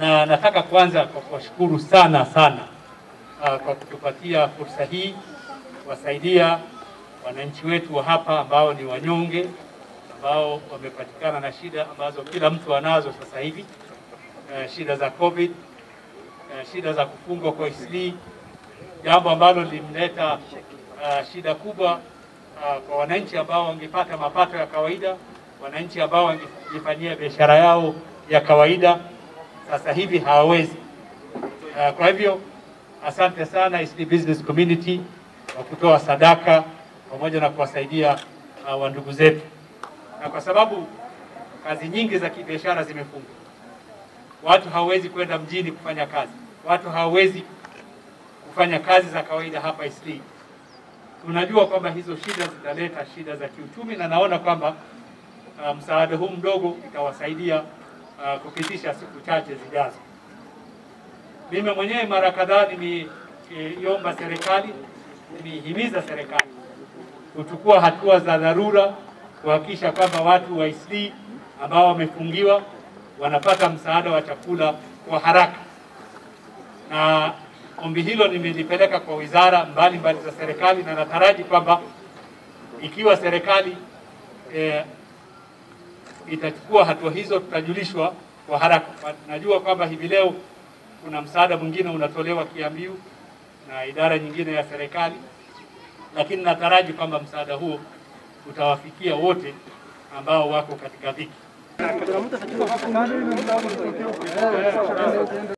na nataka kwanza kwa kuwashukuru sana sana uh, kwa kutupatia fursa hii kuwasaidia wananchi wetu wa hapa ambao ni wanyonge ambao wamepatikana na shida ambazo kila mtu anazo sasa hivi, uh, shida za COVID, uh, shida za kufungwa kwa ICD, jambo ambalo limleta uh, shida kubwa uh, kwa wananchi ambao wangepata mapato ya kawaida, wananchi ambao wangejifanyia biashara yao ya kawaida, sasa hivi hawawezi. Uh, kwa hivyo asante sana ICD Business Community kwa kutoa sadaka pamoja na kuwasaidia uh, wandugu zetu, na kwa sababu kazi nyingi za kibiashara zimefungwa, watu hawawezi kwenda mjini kufanya kazi, watu hawawezi kufanya kazi za kawaida hapa ICD. Tunajua kwamba hizo shida zitaleta shida za kiuchumi, na naona kwamba uh, msaada huu mdogo itawasaidia uh, kupitisha siku chache zijazo. Mimi mwenyewe mara kadhaa nimeiomba serikali, nimeihimiza serikali kuchukua hatua za dharura kuhakikisha kwamba watu wa ICD ambao wamefungiwa wanapata msaada wa chakula kwa haraka, na ombi hilo nimelipeleka kwa wizara mbalimbali za serikali, na nataraji kwamba ikiwa serikali eh, itachukua hatua hizo tutajulishwa kwa haraka. Najua kwamba hivi leo kuna msaada mwingine unatolewa Kiambiu na idara nyingine ya serikali, lakini nataraji kwamba msaada huo utawafikia wote ambao wako katika dhiki.